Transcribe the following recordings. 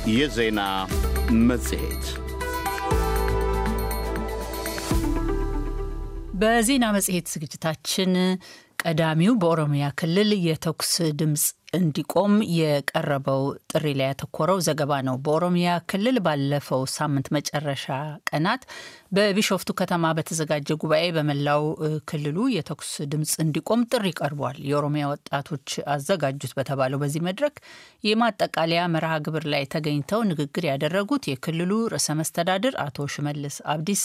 የዜና መጽሔት በዜና መጽሔት ዝግጅታችን ቀዳሚው በኦሮሚያ ክልል የተኩስ ድምፅ እንዲቆም የቀረበው ጥሪ ላይ ያተኮረው ዘገባ ነው። በኦሮሚያ ክልል ባለፈው ሳምንት መጨረሻ ቀናት በቢሾፍቱ ከተማ በተዘጋጀ ጉባኤ በመላው ክልሉ የተኩስ ድምፅ እንዲቆም ጥሪ ቀርቧል። የኦሮሚያ ወጣቶች አዘጋጁት በተባለው በዚህ መድረክ የማጠቃለያ መርሃ ግብር ላይ ተገኝተው ንግግር ያደረጉት የክልሉ ርዕሰ መስተዳድር አቶ ሽመልስ አብዲሳ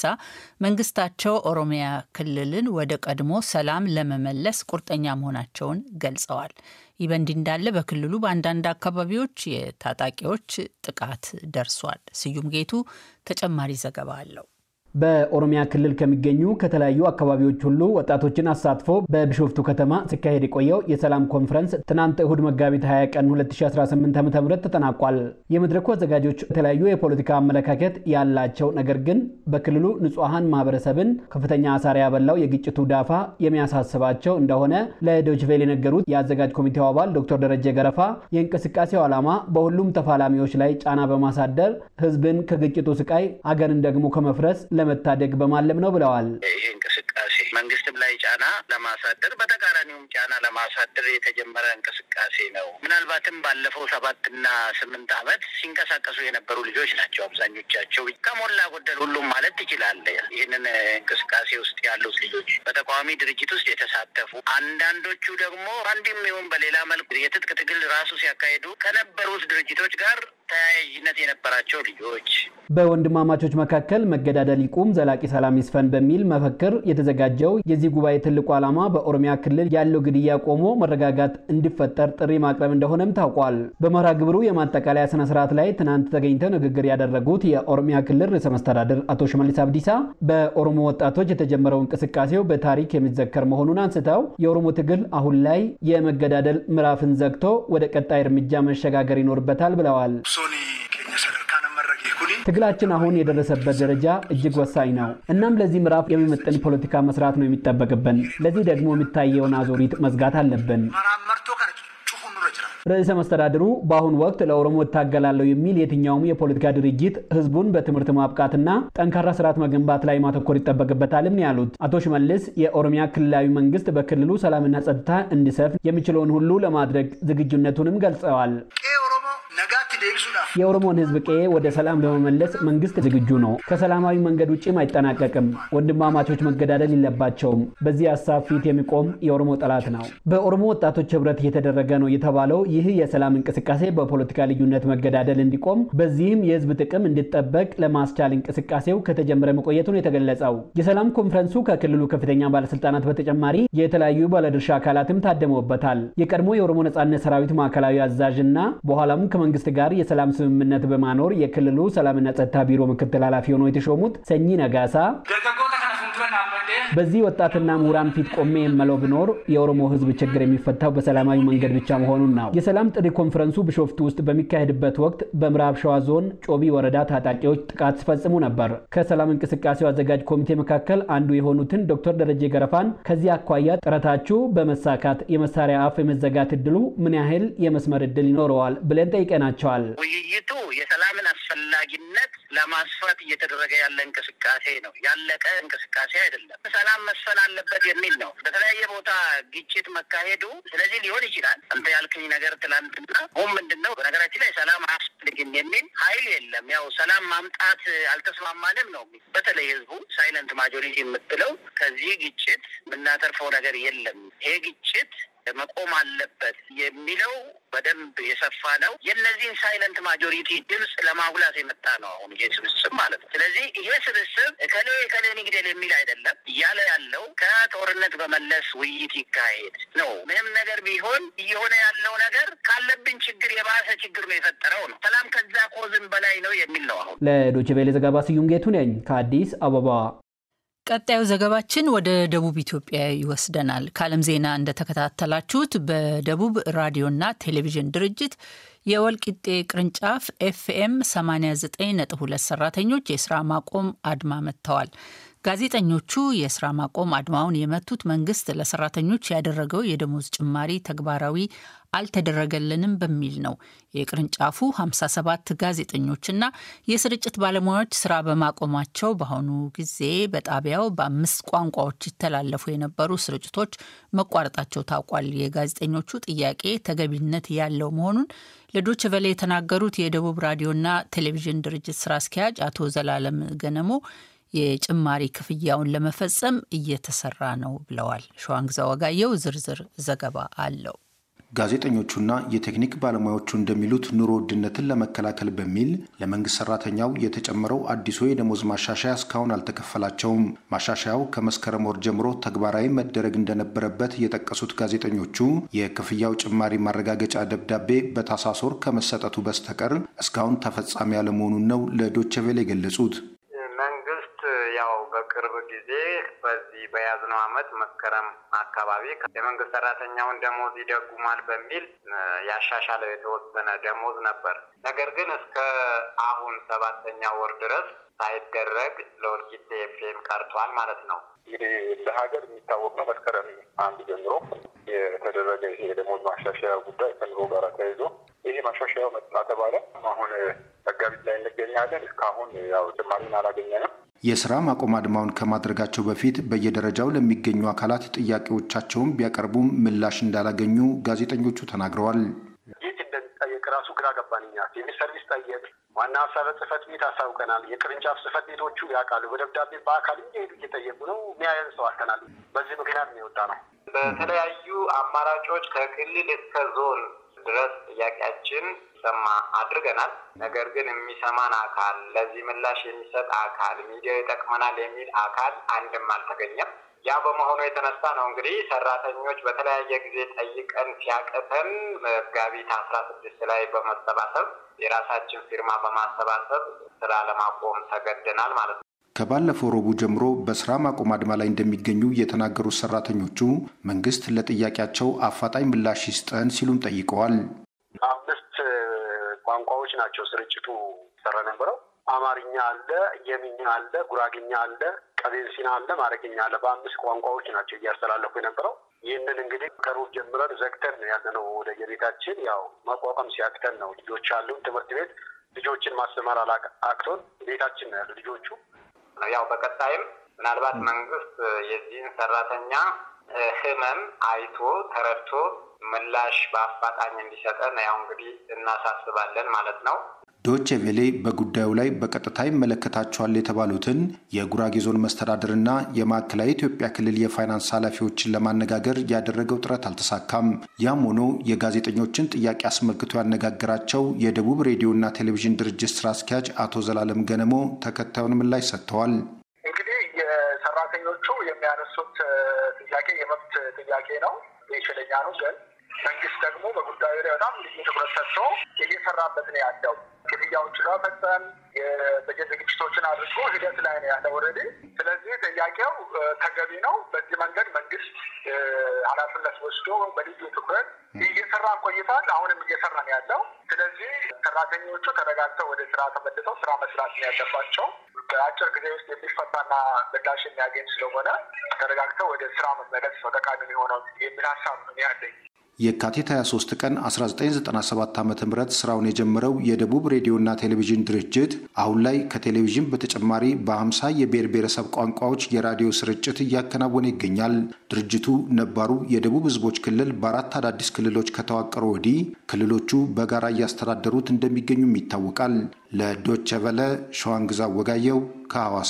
መንግስታቸው ኦሮሚያ ክልልን ወደ ቀድሞ ሰላም ለመመለስ ቁርጠኛ መሆናቸውን ገልጸዋል። ይህ በእንዲህ እንዳለ በክልሉ በአንዳንድ አካባቢዎች የታጣቂዎች ጥቃት ደርሷል። ስዩም ጌቱ ተጨማሪ ዘገባ አለው። በኦሮሚያ ክልል ከሚገኙ ከተለያዩ አካባቢዎች ሁሉ ወጣቶችን አሳትፎ በቢሾፍቱ ከተማ ሲካሄድ የቆየው የሰላም ኮንፈረንስ ትናንት እሁድ መጋቢት 20 ቀን 2018 ዓ.ም ተጠናቋል። የመድረኩ አዘጋጆች የተለያዩ የፖለቲካ አመለካከት ያላቸው ነገር ግን በክልሉ ንጹሐን ማህበረሰብን ከፍተኛ አሳር ያበላው የግጭቱ ዳፋ የሚያሳስባቸው እንደሆነ ለዶችቬል የነገሩት የአዘጋጅ ኮሚቴው አባል ዶክተር ደረጀ ገረፋ የእንቅስቃሴው ዓላማ በሁሉም ተፋላሚዎች ላይ ጫና በማሳደር ህዝብን ከግጭቱ ስቃይ አገርን ደግሞ ከመፍረስ ለመታደግ በማለም ነው ብለዋል። ይህ እንቅስቃሴ መንግስትም ላይ ጫና ለማሳደር በተቃራኒውም ጫና ለማሳደር የተጀመረ እንቅስቃሴ ነው። ምናልባትም ባለፈው ሰባትና ስምንት ዓመት ሲንቀሳቀሱ የነበሩ ልጆች ናቸው አብዛኞቻቸው። ከሞላ ጎደል ሁሉም ማለት ትችላለህ። ይህንን እንቅስቃሴ ውስጥ ያሉት ልጆች በተቃዋሚ ድርጅት ውስጥ የተሳተፉ አንዳንዶቹ ደግሞ አንድም ይሁን በሌላ መልኩ የትጥቅ ትግል ራሱ ሲያካሂዱ ከነበሩት ድርጅቶች ጋር ተያያዥነት የነበራቸው ልጆች በወንድማማቾች መካከል መገዳደል ይቁም፣ ዘላቂ ሰላም ይስፈን በሚል መፈክር የተዘጋጀው የዚህ ጉባኤ ትልቁ ዓላማ በኦሮሚያ ክልል ያለው ግድያ ቆሞ መረጋጋት እንዲፈጠር ጥሪ ማቅረብ እንደሆነም ታውቋል። በመርሃ ግብሩ የማጠቃለያ ስነ ስርዓት ላይ ትናንት ተገኝተው ንግግር ያደረጉት የኦሮሚያ ክልል ርዕሰ መስተዳድር አቶ ሽመልስ አብዲሳ በኦሮሞ ወጣቶች የተጀመረው እንቅስቃሴው በታሪክ የሚዘከር መሆኑን አንስተው የኦሮሞ ትግል አሁን ላይ የመገዳደል ምዕራፍን ዘግቶ ወደ ቀጣይ እርምጃ መሸጋገር ይኖርበታል ብለዋል። ትግላችን አሁን የደረሰበት ደረጃ እጅግ ወሳኝ ነው። እናም ለዚህ ምዕራፍ የሚመጥን ፖለቲካ መስራት ነው የሚጠበቅብን። ለዚህ ደግሞ የሚታየውን አዙሪት መዝጋት አለብን። ርዕሰ መስተዳድሩ በአሁኑ ወቅት ለኦሮሞ እታገላለሁ የሚል የትኛውም የፖለቲካ ድርጅት ህዝቡን በትምህርት ማብቃትና ጠንካራ ስርዓት መገንባት ላይ ማተኮር ይጠበቅበታልም ያሉት አቶ ሽመልስ የኦሮሚያ ክልላዊ መንግስት በክልሉ ሰላምና ጸጥታ እንዲሰፍን የሚችለውን ሁሉ ለማድረግ ዝግጁነቱንም ገልጸዋል። የኦሮሞን ህዝብ ቀዬ ወደ ሰላም ለመመለስ መንግስት ዝግጁ ነው። ከሰላማዊ መንገድ ውጭም አይጠናቀቅም። ወንድማማቾች መገዳደል የለባቸውም። በዚህ ሀሳብ ፊት የሚቆም የኦሮሞ ጠላት ነው። በኦሮሞ ወጣቶች ህብረት እየተደረገ ነው የተባለው ይህ የሰላም እንቅስቃሴ በፖለቲካ ልዩነት መገዳደል እንዲቆም፣ በዚህም የህዝብ ጥቅም እንዲጠበቅ ለማስቻል እንቅስቃሴው ከተጀመረ መቆየቱን የተገለጸው የሰላም ኮንፈረንሱ ከክልሉ ከፍተኛ ባለስልጣናት በተጨማሪ የተለያዩ ባለድርሻ አካላትም ታደመውበታል። የቀድሞ የኦሮሞ ነጻነት ሰራዊት ማዕከላዊ አዛዥ እና በኋላም ከመንግስት ጋር የሰላም ስምምነት በማኖር የክልሉ ሰላምና ጸጥታ ቢሮ ምክትል ኃላፊ ሆነው የተሾሙት ሰኚ ነጋሳ በዚህ ወጣትና ምሁራን ፊት ቆሜ የመለው ብኖር የኦሮሞ ህዝብ ችግር የሚፈታው በሰላማዊ መንገድ ብቻ መሆኑን ነው። የሰላም ጥሪ ኮንፈረንሱ ቢሾፍቱ ውስጥ በሚካሄድበት ወቅት በምዕራብ ሸዋ ዞን ጮቢ ወረዳ ታጣቂዎች ጥቃት ሲፈጽሙ ነበር። ከሰላም እንቅስቃሴው አዘጋጅ ኮሚቴ መካከል አንዱ የሆኑትን ዶክተር ደረጀ ገረፋን ከዚህ አኳያ ጥረታችሁ በመሳካት የመሳሪያ አፍ የመዘጋት እድሉ ምን ያህል የመስመር እድል ይኖረዋል ብለን ጠይቀናቸዋል። ውይይቱ የሰላምን አስፈላጊነት ለማስፋት እየተደረገ ያለ እንቅስቃሴ ነው። ያለቀ እንቅስቃሴ አይደለም። ሰላም መስፈን አለበት የሚል ነው። በተለያየ ቦታ ግጭት መካሄዱ ስለዚህ ሊሆን ይችላል። አንተ ያልክኝ ነገር ትላንትና ሁም ምንድን ነው በነገራችን ላይ ሰላም አያስፈልግም የሚል ኃይል የለም። ያው ሰላም ማምጣት አልተስማማንም ነው። በተለይ ህዝቡ ሳይለንት ማጆሪቲ የምትለው ከዚህ ግጭት የምናተርፈው ነገር የለም ይሄ ግጭት መቆም አለበት የሚለው በደንብ የሰፋ ነው። የእነዚህን ሳይለንት ማጆሪቲ ድምፅ ለማጉላት የመጣ ነው አሁን ይሄ ስብስብ ማለት ነው። ስለዚህ ይሄ ስብስብ እከሌ እከሌ ንግደል የሚል አይደለም እያለ ያለው ከጦርነት በመለስ ውይይት ይካሄድ ነው። ምንም ነገር ቢሆን እየሆነ ያለው ነገር ካለብን ችግር የባሰ ችግር ነው የፈጠረው ነው። ሰላም ከዛ ኮዝም በላይ ነው የሚል ነው። አሁን ለዶይቼ ቬለ ዘገባ ስዩም ጌቱ ነኝ ከአዲስ አበባ። ቀጣዩ ዘገባችን ወደ ደቡብ ኢትዮጵያ ይወስደናል። ከዓለም ዜና እንደተከታተላችሁት በደቡብ ራዲዮና ቴሌቪዥን ድርጅት የወልቂጤ ቅርንጫፍ ኤፍኤም 89.2 ሰራተኞች የስራ ማቆም አድማ መጥተዋል። ጋዜጠኞቹ የስራ ማቆም አድማውን የመቱት መንግስት ለሰራተኞች ያደረገው የደሞዝ ጭማሪ ተግባራዊ አልተደረገልንም በሚል ነው የቅርንጫፉ 57 ጋዜጠኞችና የስርጭት ባለሙያዎች ስራ በማቆማቸው በአሁኑ ጊዜ በጣቢያው በአምስት ቋንቋዎች ይተላለፉ የነበሩ ስርጭቶች መቋረጣቸው ታውቋል። የጋዜጠኞቹ ጥያቄ ተገቢነት ያለው መሆኑን ለዶች ቨሌ የተናገሩት የደቡብ ራዲዮና ቴሌቪዥን ድርጅት ስራ አስኪያጅ አቶ ዘላለም ገነሞ የጭማሪ ክፍያውን ለመፈጸም እየተሰራ ነው ብለዋል። ሸዋንግዛ ወጋየው ዝርዝር ዘገባ አለው። ጋዜጠኞቹና የቴክኒክ ባለሙያዎቹ እንደሚሉት ኑሮ ውድነትን ለመከላከል በሚል ለመንግስት ሰራተኛው የተጨመረው አዲሱ የደሞዝ ማሻሻያ እስካሁን አልተከፈላቸውም። ማሻሻያው ከመስከረም ወር ጀምሮ ተግባራዊ መደረግ እንደነበረበት የጠቀሱት ጋዜጠኞቹ የክፍያው ጭማሪ ማረጋገጫ ደብዳቤ በታህሳስ ወር ከመሰጠቱ በስተቀር እስካሁን ተፈጻሚ ያለመሆኑን ነው ለዶቼ ቬለ የገለጹት። ያው በቅርብ ጊዜ በዚህ በያዝነው ዓመት መስከረም አካባቢ የመንግስት ሰራተኛውን ደሞዝ ይደጉማል በሚል ያሻሻለው የተወሰነ ደሞዝ ነበር። ነገር ግን እስከ አሁን ሰባተኛ ወር ድረስ ሳይደረግ ለወልቂጤ ኤፍኤም ቀርቷል ማለት ነው። እንግዲህ ለሀገር የሚታወቅ ነው። መስከረም አንድ ጀምሮ የተደረገ ይሄ የደሞዝ ማሻሻያ ጉዳይ ከኑሮ ጋር ተያይዞ ይሄ ማሻሻያው መጣ ተባለ። አሁን መጋቢት ላይ እንገኛለን። እስካሁን ያው ጭማሪን አላገኘንም። የስራ ማቆም አድማውን ከማድረጋቸው በፊት በየደረጃው ለሚገኙ አካላት ጥያቄዎቻቸውን ቢያቀርቡም ምላሽ እንዳላገኙ ጋዜጠኞቹ ተናግረዋል። የት እንደሚጠየቅ ራሱ ግራ ገባንኛ። ሲቪል ሰርቪስ ጠየቅ፣ ዋና ሀሳብ ጽህፈት ቤት አሳውቀናል። የቅርንጫፍ ጽህፈት ቤቶቹ ያውቃሉ። በደብዳቤ በአካል እየሄዱ እየጠየቁ ነው። የሚያየን ሰው አልተናል። በዚህ ምክንያት ነው የወጣ ነው። በተለያዩ አማራጮች ከክልል እስከ ዞን ድረስ ጥያቄያችን ሰማ አድርገናል። ነገር ግን የሚሰማን አካል ለዚህ ምላሽ የሚሰጥ አካል ሚዲያው ይጠቅመናል የሚል አካል አንድም አልተገኘም። ያ በመሆኑ የተነሳ ነው እንግዲህ ሰራተኞች በተለያየ ጊዜ ጠይቀን ሲያቅተን መጋቢት አስራ ስድስት ላይ በመሰባሰብ የራሳችን ፊርማ በማሰባሰብ ስራ ለማቆም ተገደናል ማለት ነው። ከባለፈው ረቡዕ ጀምሮ በስራ ማቆም አድማ ላይ እንደሚገኙ የተናገሩት ሰራተኞቹ መንግስት ለጥያቄያቸው አፋጣኝ ምላሽ ይስጠን ሲሉም ጠይቀዋል። አምስት ቋንቋዎች ናቸው ስርጭቱ ሰራ ነበረው። አማርኛ አለ፣ የሚኛ አለ፣ ጉራግኛ አለ፣ ቀቤንሲና አለ፣ ማረግኛ አለ። በአምስት ቋንቋዎች ናቸው እያስተላለፉ የነበረው። ይህንን እንግዲህ ከሩብ ጀምረን ዘግተን ነው ያለነው ወደ የቤታችን ያው ማቋቋም ሲያቅተን ነው። ልጆች አሉን ትምህርት ቤት ልጆችን ማስተማር አቅቶን ቤታችን ነው ያሉ ልጆቹ ያው በቀጣይም ምናልባት መንግስት የዚህን ሰራተኛ ህመም አይቶ ተረድቶ ምላሽ በአፋጣኝ እንዲሰጠን ያው እንግዲህ እናሳስባለን ማለት ነው። ዶቼ ቬሌ በጉዳዩ ላይ በቀጥታ ይመለከታቸዋል የተባሉትን የጉራጌ ዞን መስተዳድርና የማዕከላዊ ኢትዮጵያ ክልል የፋይናንስ ኃላፊዎችን ለማነጋገር ያደረገው ጥረት አልተሳካም። ያም ሆኖ የጋዜጠኞችን ጥያቄ አስመልክቶ ያነጋገራቸው የደቡብ ሬዲዮና ቴሌቪዥን ድርጅት ስራ አስኪያጅ አቶ ዘላለም ገነሞ ተከታዩን ምላሽ ሰጥተዋል። እንግዲህ የሰራተኞቹ የሚያነሱት ጥያቄ የመብት ጥያቄ ነው፣ ይችለኛ ነው። ግን መንግስት ደግሞ በጉዳዩ ላይ በጣም ልዩ ትኩረት ሰጥቶ እየሰራበት ነው ያለው ክፍያዎች ለመፈጸም የበጀት ዝግጅቶችን አድርጎ ሂደት ላይ ነው ያለው ኦልሬዲ። ስለዚህ ጥያቄው ተገቢ ነው። በዚህ መንገድ መንግስት ኃላፊነት ወስዶ በልዩ ትኩረት እየሰራ ቆይቷል። አሁንም እየሰራ ነው ያለው። ስለዚህ ሰራተኞቹ ተረጋግተው ወደ ስራ ተመልሰው ስራ መስራት ነው ያለባቸው። በአጭር ጊዜ ውስጥ የሚፈታና ምላሽ የሚያገኝ ስለሆነ ተረጋግተው ወደ ስራ መመለስ ነው ጠቃሚ የሚሆነው የሚል ሀሳብ ነው ያለኝ። የካቲት 23 ቀን 1997 ዓ ም ስራውን የጀመረው የደቡብ ሬዲዮና ቴሌቪዥን ድርጅት አሁን ላይ ከቴሌቪዥን በተጨማሪ በ50 የብሔር ብሔረሰብ ቋንቋዎች የራዲዮ ስርጭት እያከናወነ ይገኛል። ድርጅቱ ነባሩ የደቡብ ህዝቦች ክልል በአራት አዳዲስ ክልሎች ከተዋቀሩ ወዲህ ክልሎቹ በጋራ እያስተዳደሩት እንደሚገኙም ይታወቃል። ለዶቸ ቨለ ሸዋንግዛ ወጋየው ከሐዋሳ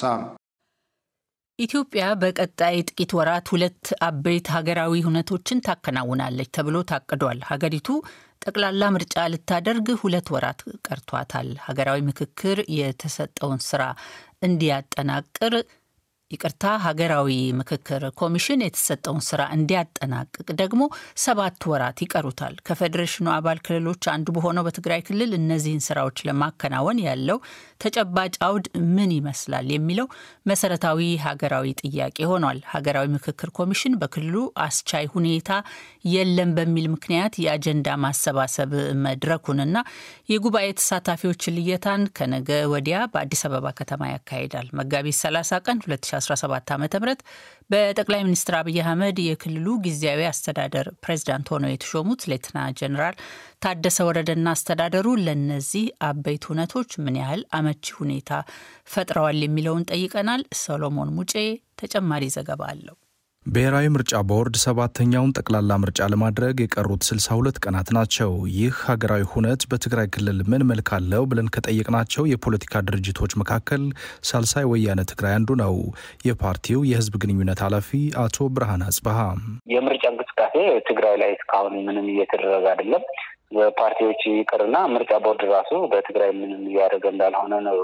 ኢትዮጵያ በቀጣይ ጥቂት ወራት ሁለት አበይት ሀገራዊ ሁነቶችን ታከናውናለች ተብሎ ታቅዷል። ሀገሪቱ ጠቅላላ ምርጫ ልታደርግ ሁለት ወራት ቀርቷታል። ሀገራዊ ምክክር የተሰጠውን ስራ እንዲያጠናቅር ይቅርታ፣ ሀገራዊ ምክክር ኮሚሽን የተሰጠውን ስራ እንዲያጠናቅቅ ደግሞ ሰባት ወራት ይቀሩታል። ከፌዴሬሽኑ አባል ክልሎች አንዱ በሆነው በትግራይ ክልል እነዚህን ስራዎች ለማከናወን ያለው ተጨባጭ አውድ ምን ይመስላል የሚለው መሰረታዊ ሀገራዊ ጥያቄ ሆኗል። ሀገራዊ ምክክር ኮሚሽን በክልሉ አስቻይ ሁኔታ የለም በሚል ምክንያት የአጀንዳ ማሰባሰብ መድረኩንና የጉባኤ ተሳታፊዎች ልየታን ከነገ ወዲያ በአዲስ አበባ ከተማ ያካሂዳል። መጋቢት 30 ቀን 2017 ዓ ም በጠቅላይ ሚኒስትር አብይ አህመድ የክልሉ ጊዜያዊ አስተዳደር ፕሬዚዳንት ሆነው የተሾሙት ሌተና ጀኔራል ታደሰ ወረደና አስተዳደሩ ለእነዚህ አበይት ሁነቶች ምን ያህል አመቺ ሁኔታ ፈጥረዋል የሚለውን ጠይቀናል። ሰሎሞን ሙጬ ተጨማሪ ዘገባ አለው። ብሔራዊ ምርጫ ቦርድ ሰባተኛውን ጠቅላላ ምርጫ ለማድረግ የቀሩት 62 ቀናት ናቸው። ይህ ሀገራዊ ሁነት በትግራይ ክልል ምን መልክ አለው ብለን ከጠየቅናቸው የፖለቲካ ድርጅቶች መካከል ሳልሳይ ወያነ ትግራይ አንዱ ነው። የፓርቲው የህዝብ ግንኙነት ኃላፊ አቶ ብርሃን አጽበሃ የምርጫ እንቅስቃሴ ትግራይ ላይ እስካሁን ምንም እየተደረገ አይደለም። ፓርቲዎች ይቅርና ምርጫ ቦርድ ራሱ በትግራይ ምንም እያደረገ እንዳልሆነ ነው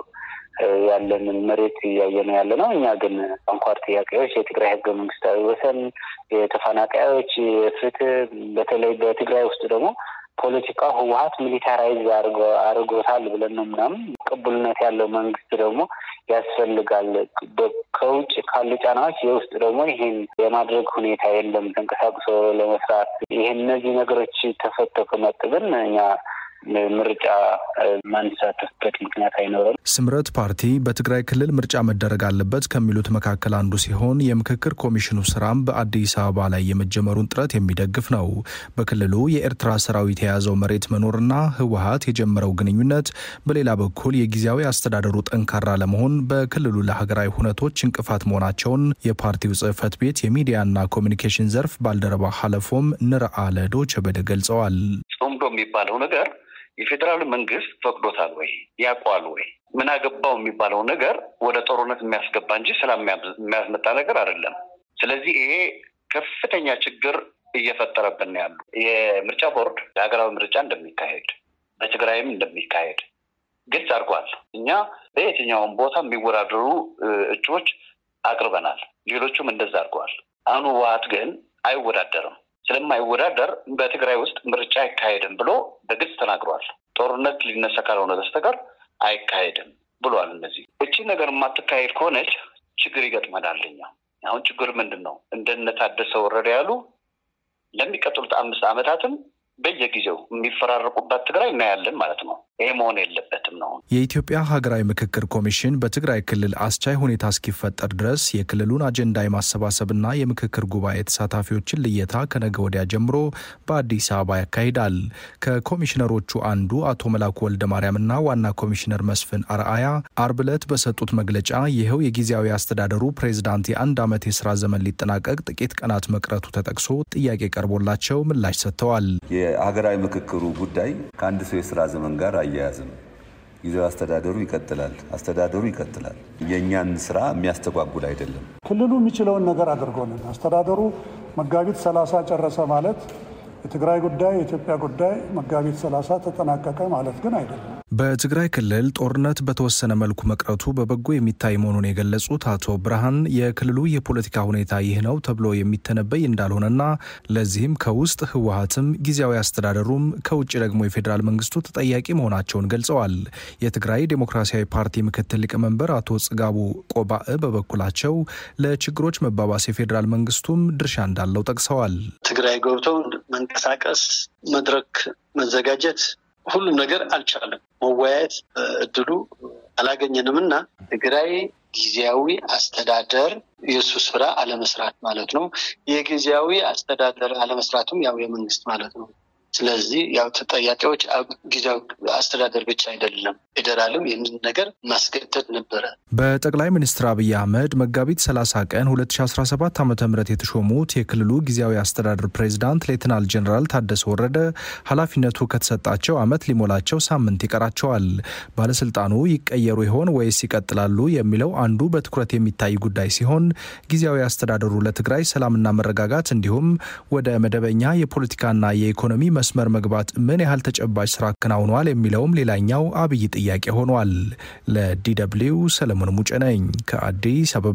ያለንን መሬት እያየ ነው ያለ ነው። እኛ ግን አንኳር ጥያቄዎች የትግራይ ህገ መንግስታዊ ወሰን፣ የተፈናቃዮች ፍትህ፣ በተለይ በትግራይ ውስጥ ደግሞ ፖለቲካ ህወሀት ሚሊታራይዝ አድርጎታል ብለን ነው ምናምን ቅቡልነት ያለው መንግስት ደግሞ ያስፈልጋል። ከውጭ ካሉ ጫናዎች የውስጥ ደግሞ ይህን የማድረግ ሁኔታ የለም ተንቀሳቅሶ ለመስራት ይህን እነዚህ ነገሮች ተፈተው ከመጡ ግን እኛ ምርጫ ማንሳተፍበት ምክንያት አይኖርም። ስምረት ፓርቲ በትግራይ ክልል ምርጫ መደረግ አለበት ከሚሉት መካከል አንዱ ሲሆን የምክክር ኮሚሽኑ ስራም በአዲስ አበባ ላይ የመጀመሩን ጥረት የሚደግፍ ነው። በክልሉ የኤርትራ ሰራዊት የያዘው መሬት መኖርና ህወሀት የጀመረው ግንኙነት፣ በሌላ በኩል የጊዜያዊ አስተዳደሩ ጠንካራ ለመሆን በክልሉ ለሀገራዊ ሁነቶች እንቅፋት መሆናቸውን የፓርቲው ጽህፈት ቤት የሚዲያና ኮሚኒኬሽን ዘርፍ ባልደረባ ሀለፎም ንርአ ለዶይቼ ቬለ ገልጸዋል። ጾምዶ የሚባለው ነገር የፌዴራል መንግስት ፈቅዶታል ወይ ያውቋል ወይ ምን አገባው የሚባለው ነገር ወደ ጦርነት የሚያስገባ እንጂ ሰላም የሚያስመጣ ነገር አይደለም። ስለዚህ ይሄ ከፍተኛ ችግር እየፈጠረብን ያሉ የምርጫ ቦርድ የሀገራዊ ምርጫ እንደሚካሄድ በትግራይም እንደሚካሄድ ግልጽ አድርጓል። እኛ በየትኛውም ቦታ የሚወዳደሩ እጩዎች አቅርበናል። ሌሎቹም እንደዛ አድርገዋል። አሁን ህወሓት ግን አይወዳደርም። ስለማይወዳደር በትግራይ ውስጥ ምርጫ አይካሄድም ብሎ በግልጽ ተናግሯል። ጦርነት ሊነሳ ካልሆነ በስተቀር አይካሄድም ብሏል። እነዚህ እቺ ነገር የማትካሄድ ከሆነች ችግር ይገጥመናል። እኛ አሁን ችግር ምንድን ነው? እንደነ ታደሰ ወረደ ያሉ ለሚቀጥሉት አምስት ዓመታትም በየጊዜው የሚፈራረቁባት ትግራይ እናያለን ማለት ነው። ይሄ መሆን የለበትም ነው። የኢትዮጵያ ሀገራዊ ምክክር ኮሚሽን በትግራይ ክልል አስቻይ ሁኔታ እስኪፈጠር ድረስ የክልሉን አጀንዳ የማሰባሰብና የምክክር ጉባኤ ተሳታፊዎችን ልየታ ከነገ ወዲያ ጀምሮ በአዲስ አበባ ያካሂዳል። ከኮሚሽነሮቹ አንዱ አቶ መላኩ ወልደ ማርያምና ዋና ኮሚሽነር መስፍን አርአያ አርብ ዕለት በሰጡት መግለጫ ይኸው የጊዜያዊ አስተዳደሩ ፕሬዝዳንት የአንድ ዓመት የስራ ዘመን ሊጠናቀቅ ጥቂት ቀናት መቅረቱ ተጠቅሶ ጥያቄ ቀርቦላቸው ምላሽ ሰጥተዋል። የሀገራዊ ምክክሩ ጉዳይ ከአንድ ሰው የስራ ዘመን ጋር አያያዝም። ጊዜያዊ አስተዳደሩ ይቀጥላል፣ አስተዳደሩ ይቀጥላል። የእኛን ስራ የሚያስተጓጉል አይደለም። ክልሉ የሚችለውን ነገር አድርጎልን አስተዳደሩ መጋቢት ሰላሳ ጨረሰ ማለት የትግራይ ጉዳይ የኢትዮጵያ ጉዳይ መጋቢት ሰላሳ ተጠናቀቀ ማለት ግን አይደለም። በትግራይ ክልል ጦርነት በተወሰነ መልኩ መቅረቱ በበጎ የሚታይ መሆኑን የገለጹት አቶ ብርሃን የክልሉ የፖለቲካ ሁኔታ ይህ ነው ተብሎ የሚተነበይ እንዳልሆነና ለዚህም ከውስጥ ህወሀትም ጊዜያዊ አስተዳደሩም ከውጭ ደግሞ የፌዴራል መንግስቱ ተጠያቂ መሆናቸውን ገልጸዋል። የትግራይ ዴሞክራሲያዊ ፓርቲ ምክትል ሊቀመንበር አቶ ጽጋቡ ቆባእ በበኩላቸው ለችግሮች መባባስ የፌዴራል መንግስቱም ድርሻ እንዳለው ጠቅሰዋል። ትግራይ ገብተው መንቀሳቀስ፣ መድረክ መዘጋጀት ሁሉም ነገር አልቻለም። መወያየት እድሉ አላገኘንም እና ትግራይ ጊዜያዊ አስተዳደር የእሱ ስራ አለመስራት ማለት ነው። የጊዜያዊ አስተዳደር አለመስራቱም ያው የመንግስት ማለት ነው። ስለዚህ ያው ተጠያቂዎች ጊዜያዊ አስተዳደር ብቻ አይደለም፣ ፌዴራልም ይህንን ነገር ማስገደድ ነበረ። በጠቅላይ ሚኒስትር አብይ አህመድ መጋቢት 30 ቀን 2017 ዓ ም የተሾሙት የክልሉ ጊዜያዊ አስተዳደር ፕሬዚዳንት ሌትናል ጀኔራል ታደሰ ወረደ ኃላፊነቱ ከተሰጣቸው ዓመት ሊሞላቸው ሳምንት ይቀራቸዋል። ባለስልጣኑ ይቀየሩ ይሆን ወይስ ይቀጥላሉ የሚለው አንዱ በትኩረት የሚታይ ጉዳይ ሲሆን ጊዜያዊ አስተዳደሩ ለትግራይ ሰላምና መረጋጋት እንዲሁም ወደ መደበኛ የፖለቲካና የኢኮኖሚ መስመር መግባት ምን ያህል ተጨባጭ ስራ አከናውኗል የሚለውም ሌላኛው አብይ ጥያቄ ሆኗል። ለዲደብሊው ሰለሞን ሙጬ ነኝ ከአዲስ አበባ።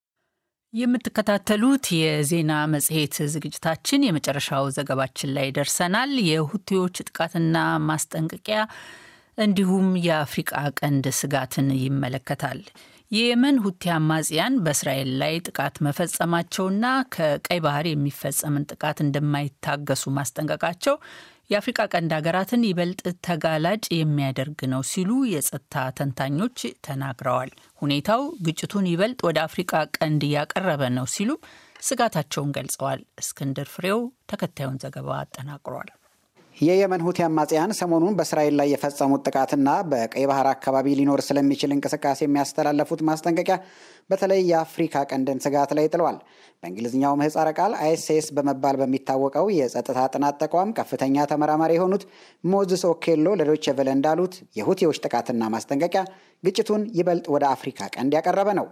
የምትከታተሉት የዜና መጽሔት ዝግጅታችን የመጨረሻው ዘገባችን ላይ ደርሰናል። የሁቲዎች ጥቃትና ማስጠንቀቂያ እንዲሁም የአፍሪቃ ቀንድ ስጋትን ይመለከታል። የየመን ሁቲ አማጽያን በእስራኤል ላይ ጥቃት መፈጸማቸውና ከቀይ ባህር የሚፈጸምን ጥቃት እንደማይታገሱ ማስጠንቀቃቸው የአፍሪቃ ቀንድ ሀገራትን ይበልጥ ተጋላጭ የሚያደርግ ነው ሲሉ የጸጥታ ተንታኞች ተናግረዋል። ሁኔታው ግጭቱን ይበልጥ ወደ አፍሪቃ ቀንድ እያቀረበ ነው ሲሉ ስጋታቸውን ገልጸዋል። እስክንድር ፍሬው ተከታዩን ዘገባ አጠናቅሯል። የየመን ሁቲ አማጽያን ሰሞኑን በእስራኤል ላይ የፈጸሙት ጥቃትና በቀይ ባህር አካባቢ ሊኖር ስለሚችል እንቅስቃሴ የሚያስተላለፉት ማስጠንቀቂያ በተለይ የአፍሪካ ቀንድን ስጋት ላይ ጥለዋል። በእንግሊዝኛው ምህጻረ ቃል አይኤስኤስ በመባል በሚታወቀው የጸጥታ ጥናት ተቋም ከፍተኛ ተመራማሪ የሆኑት ሞዝስ ኦኬሎ ለዶይቼ ቬለ እንዳሉት የሁቲዎች ጥቃትና ማስጠንቀቂያ ግጭቱን ይበልጥ ወደ አፍሪካ ቀንድ ያቀረበ ነው።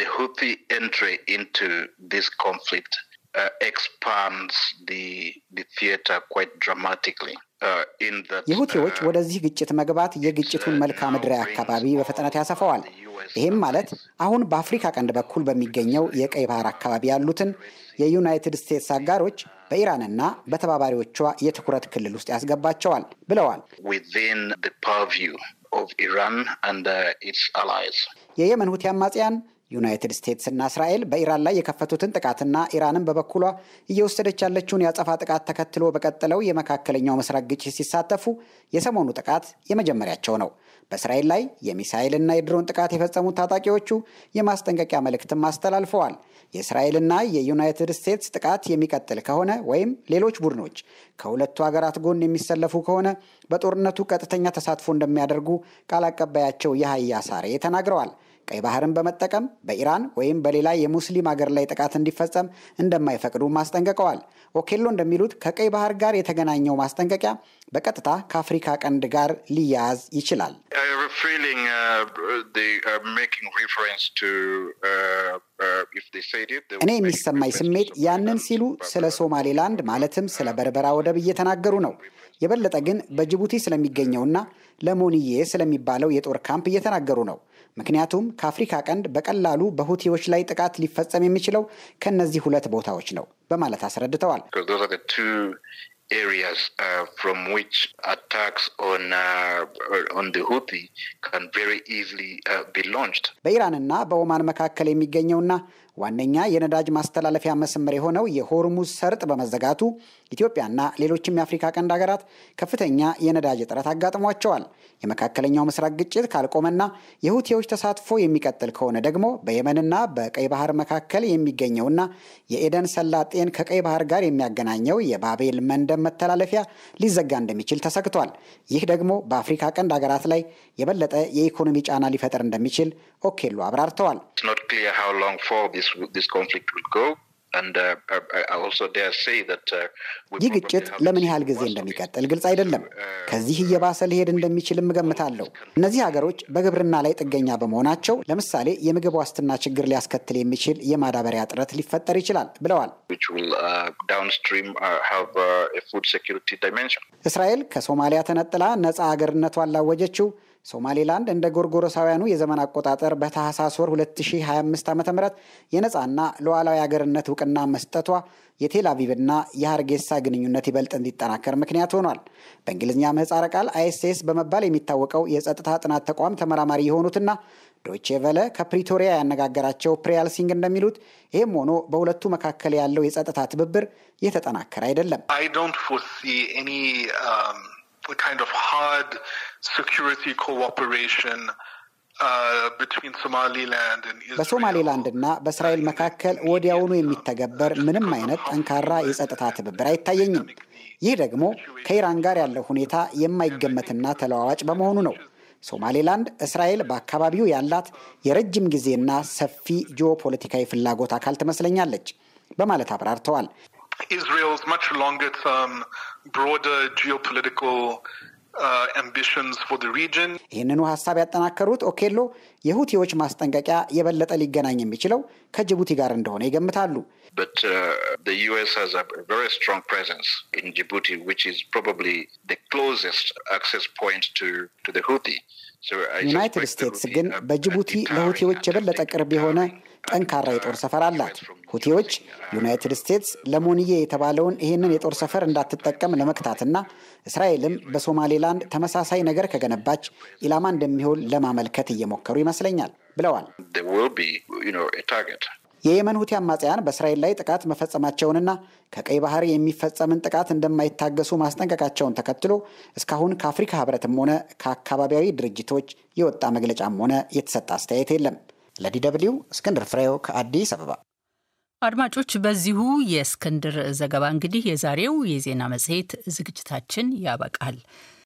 የሁቲዎች ወደዚህ ግጭት መግባት የግጭቱን መልክዓ ምድራዊ አካባቢ በፍጥነት ያሰፋዋል። ይህም ማለት አሁን በአፍሪካ ቀንድ በኩል በሚገኘው የቀይ ባህር አካባቢ ያሉትን የዩናይትድ ስቴትስ አጋሮች በኢራንና በተባባሪዎቿ የትኩረት ክልል ውስጥ ያስገባቸዋል ብለዋል። የየመን ሁቲ አማጽያን ዩናይትድ ስቴትስ እና እስራኤል በኢራን ላይ የከፈቱትን ጥቃትና ኢራንን በበኩሏ እየወሰደች ያለችውን የአጸፋ ጥቃት ተከትሎ በቀጠለው የመካከለኛው ምስራቅ ግጭት ሲሳተፉ የሰሞኑ ጥቃት የመጀመሪያቸው ነው። በእስራኤል ላይ የሚሳይልና የድሮን ጥቃት የፈጸሙት ታጣቂዎቹ የማስጠንቀቂያ መልእክትም አስተላልፈዋል። የእስራኤልና የዩናይትድ ስቴትስ ጥቃት የሚቀጥል ከሆነ ወይም ሌሎች ቡድኖች ከሁለቱ ሀገራት ጎን የሚሰለፉ ከሆነ በጦርነቱ ቀጥተኛ ተሳትፎ እንደሚያደርጉ ቃል አቀባያቸው የሀያ ሳሬ ተናግረዋል። ቀይ ባህርን በመጠቀም በኢራን ወይም በሌላ የሙስሊም ሀገር ላይ ጥቃት እንዲፈጸም እንደማይፈቅዱ አስጠንቅቀዋል። ኦኬሎ እንደሚሉት ከቀይ ባህር ጋር የተገናኘው ማስጠንቀቂያ በቀጥታ ከአፍሪካ ቀንድ ጋር ሊያያዝ ይችላል። እኔ የሚሰማኝ ስሜት ያንን ሲሉ ስለ ሶማሌላንድ ማለትም ስለ በርበራ ወደብ እየተናገሩ ነው። የበለጠ ግን በጅቡቲ ስለሚገኘውና ለሞኒዬ ስለሚባለው የጦር ካምፕ እየተናገሩ ነው። ምክንያቱም ከአፍሪካ ቀንድ በቀላሉ በሁቲዎች ላይ ጥቃት ሊፈጸም የሚችለው ከእነዚህ ሁለት ቦታዎች ነው በማለት አስረድተዋል። areas uh, from which attacks on uh, on the Houthi can very easily uh, be launched. በኢራንና በኦማን መካከል የሚገኘውና ዋነኛ የነዳጅ ማስተላለፊያ መስመር የሆነው የሆርሙዝ ሰርጥ በመዘጋቱ ኢትዮጵያና ሌሎችም የአፍሪካ ቀንድ ሀገራት ከፍተኛ የነዳጅ እጥረት አጋጥሟቸዋል። የመካከለኛው ምስራቅ ግጭት ካልቆመና የሁቲዎች ተሳትፎ የሚቀጥል ከሆነ ደግሞ በየመንና በቀይ ባህር መካከል የሚገኘውና የኤደን ሰላጤን ከቀይ ባህር ጋር የሚያገናኘው የባቤል መንደብ መተላለፊያ ሊዘጋ እንደሚችል ተሰግቷል። ይህ ደግሞ በአፍሪካ ቀንድ ሀገራት ላይ የበለጠ የኢኮኖሚ ጫና ሊፈጥር እንደሚችል ኦኬሎ አብራርተዋል። ይህ ግጭት ለምን ያህል ጊዜ እንደሚቀጥል ግልጽ አይደለም። ከዚህ እየባሰ ሊሄድ እንደሚችልም እገምታለሁ። እነዚህ ሀገሮች በግብርና ላይ ጥገኛ በመሆናቸው ለምሳሌ የምግብ ዋስትና ችግር ሊያስከትል የሚችል የማዳበሪያ እጥረት ሊፈጠር ይችላል ብለዋል። እስራኤል ከሶማሊያ ተነጥላ ነፃ ሀገርነቷን ላወጀችው ሶማሌላንድ እንደ ጎርጎሮሳውያኑ የዘመን አቆጣጠር በታህሳስ ወር 2025 ዓ ም የነፃና ሉዓላዊ ሀገርነት እውቅና መስጠቷ የቴል አቪቭና የሀርጌሳ ግንኙነት ይበልጥ እንዲጠናከር ምክንያት ሆኗል። በእንግሊዝኛ ምህጻረ ቃል አይኤስኤስ በመባል የሚታወቀው የጸጥታ ጥናት ተቋም ተመራማሪ የሆኑትና ዶይቼ ቨለ ከፕሪቶሪያ ያነጋገራቸው ፕሪያል ሲንግ እንደሚሉት ይህም ሆኖ በሁለቱ መካከል ያለው የጸጥታ ትብብር የተጠናከረ አይደለም። the kind of hard security cooperation በሶማሌላንድ እና በእስራኤል መካከል ወዲያውኑ የሚተገበር ምንም አይነት ጠንካራ የጸጥታ ትብብር አይታየኝም። ይህ ደግሞ ከኢራን ጋር ያለው ሁኔታ የማይገመትና ተለዋዋጭ በመሆኑ ነው። ሶማሌላንድ እስራኤል በአካባቢው ያላት የረጅም ጊዜና ሰፊ ጂኦፖለቲካዊ ፍላጎት አካል ትመስለኛለች በማለት አብራርተዋል። Israel's much longer term, broader geopolitical uh, ambitions for the region. ይህንኑ ሀሳብ ያጠናከሩት ኦኬሎ የሁቲዎች ማስጠንቀቂያ የበለጠ ሊገናኝ የሚችለው ከጅቡቲ ጋር እንደሆነ ይገምታሉ። But uh, the U.S. has a very strong presence in Djibouti, which is probably the closest access point to, to the Houthi. ዩናይትድ ስቴትስ ግን በጅቡቲ ለሁቲዎች የበለጠ ቅርብ የሆነ ጠንካራ የጦር ሰፈር አላት። ሁቲዎች ዩናይትድ ስቴትስ ለሞንዬ የተባለውን ይህንን የጦር ሰፈር እንዳትጠቀም ለመክታትና እስራኤልም በሶማሌላንድ ተመሳሳይ ነገር ከገነባች ኢላማ እንደሚሆን ለማመልከት እየሞከሩ ይመስለኛል ብለዋል። የየመን ሁቲ አማጽያን በእስራኤል ላይ ጥቃት መፈጸማቸውንና ከቀይ ባህር የሚፈጸምን ጥቃት እንደማይታገሱ ማስጠንቀቃቸውን ተከትሎ እስካሁን ከአፍሪካ ህብረትም ሆነ ከአካባቢያዊ ድርጅቶች የወጣ መግለጫም ሆነ የተሰጠ አስተያየት የለም። ለዲ ደብልዩ እስክንድር ፍሬው ከአዲስ አበባ። አድማጮች፣ በዚሁ የእስክንድር ዘገባ እንግዲህ የዛሬው የዜና መጽሔት ዝግጅታችን ያበቃል።